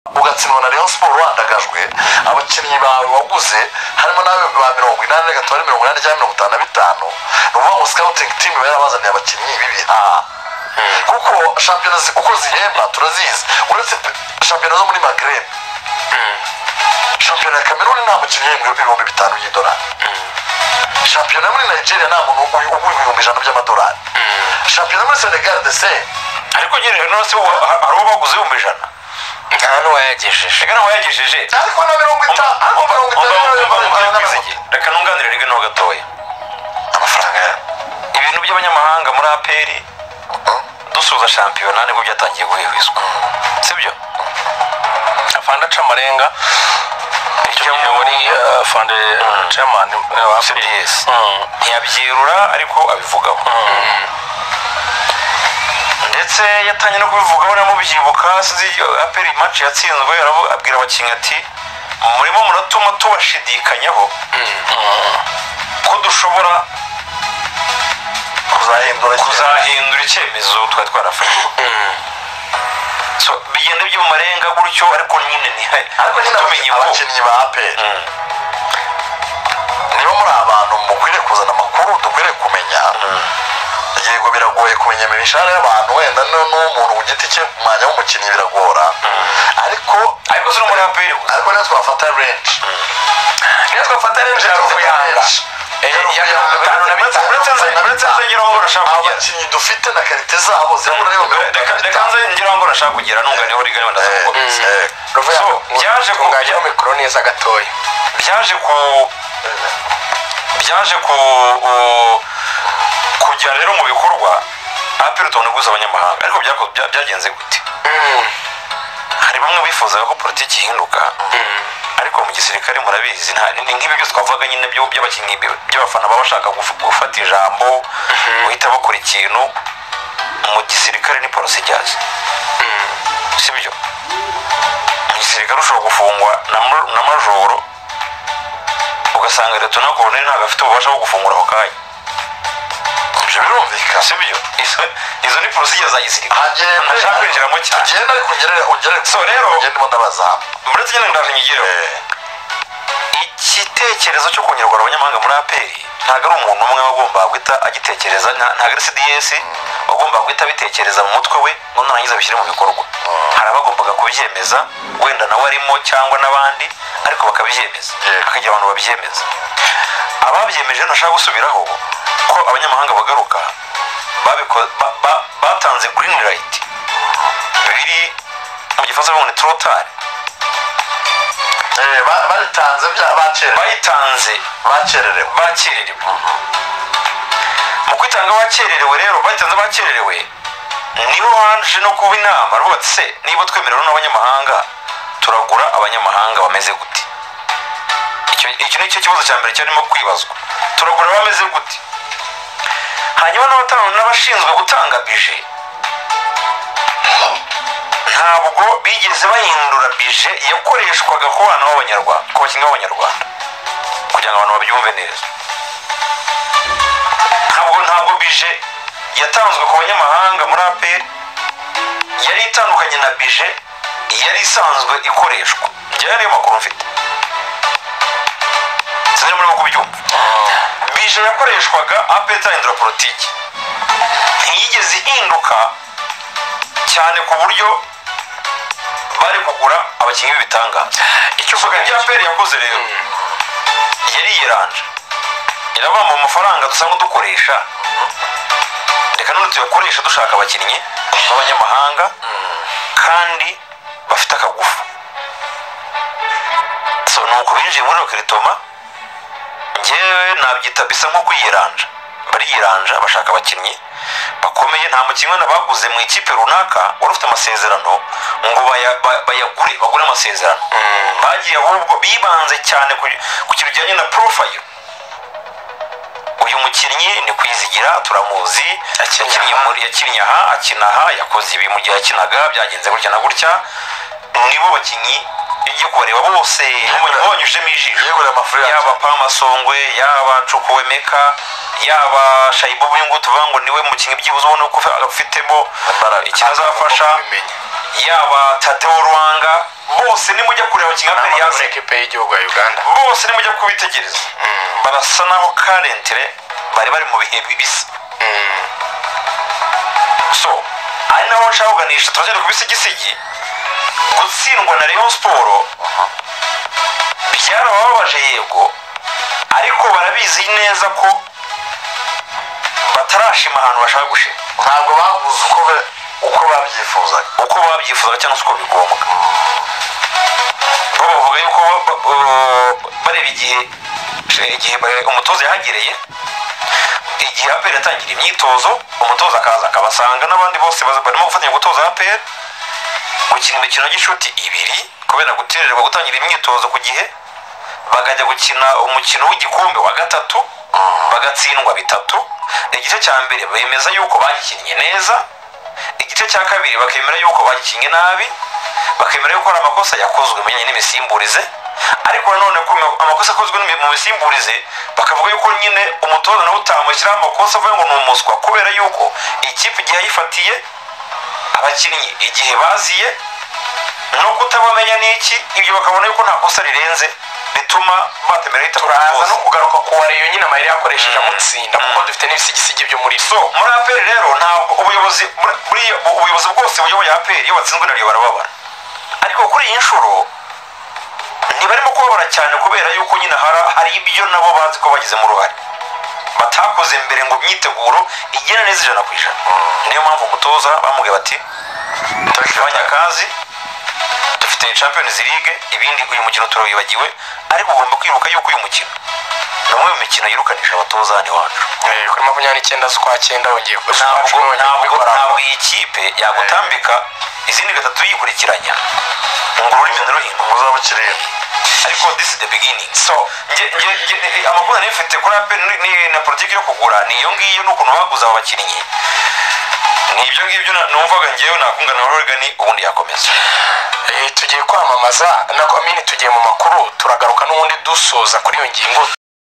uratsinwa na rayon siporo wandagajwe abakinnyi bawe waguze harimo nawe ba mirongo inani na gatatu mirongo inani cyangwa mirongo itanu na bitanu ni ukuvuga ngo sikawutingi timu iba yarabazaniye abakinnyi bibi kuko shampiyona uko zihemba turazizi uretse shampiyona zo muri magrebe shampiyona ya kameruni nta mukinnyi uhembwa ibihumbi bitanu by'idolari shampiyona muri nigeria nta muntu ugura ibihumbi ijana by'amadolari shampiyona muri senegal de se ariko ugereje no si uwo hari uwo baguze ibihumbi ijana nta n'uwayagejeje reka ntawayagejeje ariko na mirongo itanu ariko mirongo itanu reka ntunganire reka ntabwo gatoya amafaranga ya ibintu by'abanyamahanga muri aperi dusoza shampiyona nibwo byatangiye guhihizwa sibyo afande aca amarenga icyo gihe muri ubu- afande chairman wa cds Mm. ntiyabyerura ariko abivugaho ndetse yatangiye no kubivugaho namubyibuka sinzi aperi maci yatsinzwe aravu- abwira abakinnyi ati murimo muratuma tubashidikanyaho ko dushobora kuzahindura kuzahindura icyemezo twari twarafashe So, bigenda byo mu marenga gutyo ariko nyine ntihe ariko nyine tumenye ubu abakinnyi ba aperi niba muri abantu mukwiriye kuzana amakuru dukwiriye kumenya yego biragoye kumenya imishahara y'abantu wenda n'uwo n'umuntu ku giti cye ku mwanya w'umukinnyi biragora ariko ariko si no muri aperi gusa ariko niyo twafata renji niyo twafata rero ya ruvuyanga ya mirongo itanu na bitanu uretse nze uretse nze ngeraho ngo urashaka kugera abakinnyi dufite na karite zabo zihura n'iyo mirongo Reka- itanu reka nze ngeraho ngo urashaka kugera ntunganiho rigana ndaza Eh, kukomeza eh, so byaje ku kungajyaho mikoro neza gatoya byaje ku byaje ku u- kujya rero mu bikorwa aperi tubona guhuza abanyamahanga ariko byako- bya- byagenze gute hari bamwe bifuzaga ko politiki ihinduka ariko mu gisirikare murabizi nta- ni nk'ibi byose twavuga nyine byo- by'abakinnyi bi- by'abafana baba bashaka guf- gufata ijambo guhita bakora ikintu mu gisirikare ni polisi ijyaza si byo mu gisirikare ushobora gufungwa na ma- na majoro ugasanga leta na koroneri ntabwo afite ububasha bwo gufungura ako kanya ibyo birumvikana si byo izo izo ni polisi ijyaza gisirikare hagenda ntashaka kwinjiramo cyane hagenda ariko ugere ugere So, rero- ugende ndabaza uretse nyine ndaje nyigireho igitekerezo cyo kongerwa abanyamahanga muri aperi ntabwo ari umuntu umwe wagomba guhita agitekereza nta- ntabwo ari cds wagomba guhita abitekereza mu mutwe we ngo narangiza abishyire mu bikorwa hari abagombaga kubyemeza wenda nawe arimo cyangwa n'abandi ariko bakabyemeza Yeah. hakagira abantu babyemeza ababyemeje ntashaka gusubiraho ko abanyamahanga bagaruka babiko- ba- ba- batanze green light biri mu gifaransa bavuga ngo ni trotari Eh, ba- baritanze bya- bakererewe bayitanze bakererewe bakererewe mu kwitanga abakererewe rero batanze abakererewe nibo baje no kuba inama rwose se niba twemerewe n'abanyamahanga turagura abanyamahanga bameze gute icyo icyo ni cyo kibazo cya mbere cyarimo kwibazwa turagura bameze gute hanyuma n'abatanga n'abashinzwe gutanga bije ntabwo bigeze bahindura bije yakoreshwaga ku bana b'abanyarwanda ku bakinnyi b'abanyarwanda kugira ngo abantu babyumve neza ntabwo ntabwo bije yatanzwe ku banyamahanga muri aperi yari itandukanye na bije yari isanzwe ikoreshwa njyewe niyo makuru mfite sinzi muri kubyumva bije yakoreshwaga aperi itahindura politiki ntiyigeze ihinduka cyane ku buryo bari kugura abakinnyi b'ibitangaza icyo uvuga ibya aperi yakoze rero yari yiranje irabamba mu mafaranga dusanzwe dukoresha reka none tuyakoreshe dushaka abakinnyi b'abanyamahanga kandi bafite akagufu so ni uko binjiye muri rokiritoma ngewe nabyita bisa nko kwiyiranja bariyiranja bashaka abakinnyi bakomeye nta mukinnyi wenda baguze mu ikipe runaka wari ufite amasezerano ngo baya- ba- bayagure bagure amasezerano bagiye ahubwo bibanze cyane ku- ku kintu kijyanye na porofayiro uyu mukinnyi ni kwizigira turamuzi yakinnye muri- yakinnye aha akina aha yakoze ibi mu gihe yakinaga byagenze gutya na gutya nibo bakinnyi iyo kubareba bose mubonye- mubanyujijemo ijisho yeguriye amafaranga yaba pama songwe yaba cukuwemeka yaba shayibubu y'ingutu tuvuga ngo niwe mukinnyi byibuze ubona ko ufitemo Imbaraga. ikintu azafasha Kubimenya. yaba tateo rwanga bose nimujya kureba kimwe mbere n'amaguru yazo ekipe y'igihugu ya uganda bose nimujya kubitegereza barasa naho karentire bari bari mu bihe bisa so ari naho nshaka kuganisha tuzere ku bisigisigi gutsindwa na rayon siporo byarababaje yego ariko barabizi neza ko batarashima ahantu bashaka gushira ntabwo baguze uko be- uko babyifuzaga uko babyifuza cyangwa se uko bigombwa bo bavuga yuko ba- ba- ba- bareba igihe igihe ba- umutoza yahagereye igihe aperi atangira imyitozo umutoza akaza akabasanga n'abandi bose baza- barimo gufatanya gutoza aperi gukina imikino y'inshuti ibiri kubera gutererwa gutangira imyitozo ku gihe bakajya gukina umukino w'igikombe wa gatatu bagatsindwa bitatu igice cya mbere bemeza yuko bagikinnye neza igice cya kabiri bakemera yuko bagikinnye nabi bakemera yuko hari amakosa yakozwe mu bijyanye n'imisimburize ariko nanone ko amakosa akozwe n'imi- mu misimburize bakavuga yuko nyine umutoza nawe utamushyiraho amakosa avuga ngo ni umuswa kubera yuko ikipe igihe yayifatiye abakinnyi igihe baziye no kutabamenya ni iki ibyo bakabona yuko nta kosa rirenze bituma batemera ahita turaza no kugaruka ku wariyo nyine amayeri yakoresheje amutsinda kuko dufite n'ibisigisigi byo muri so muri aperi rero ntabwo ubuyobozi muri- muri ubuyobozi bwose buyoboye aperi iyo batsinzwe na Rayon barababara ariko kuri iyi nshuro ntibarimo kubabara cyane kubera yuko nyine hara- hari ibyo nabo bazi ko bagizemo uruhare batakoze mbere ngo imyiteguro igere neza ijana ku ijana niyo mpamvu umutoza bamubwiye bati turagabanya akazi dufite champions league ibindi uyu mukino turawibagiwe ariko ugomba kwibuka yuko uyu mukino ni umwe mu mikino yirukanisha abatoza hano iwacu Eh, kuri makumyabiri n'icyenda z'ukwa cyenda wongeye ntabwo ntabwo kuzikoramo ntabwo iyi kipe yagutambika izindi gatatu yikurikiranya ngo ururimi ntiruhinga uzaba ukireba ariko this is the beginning so nge, nge, nge, eh, amakuru nari mfite kuri ape ni, ni, na politiki yo kugura ni iyo ngiyo n'ukuntu baguze aba bakinnyi ni ibyo ngibyo na- numvaga ngewe nakungana na Oregon ubundi yakomeza Eh, tugiye kwamamaza na komini tugiye mu makuru turagaruka n'ubundi dusoza kuri iyo ngingo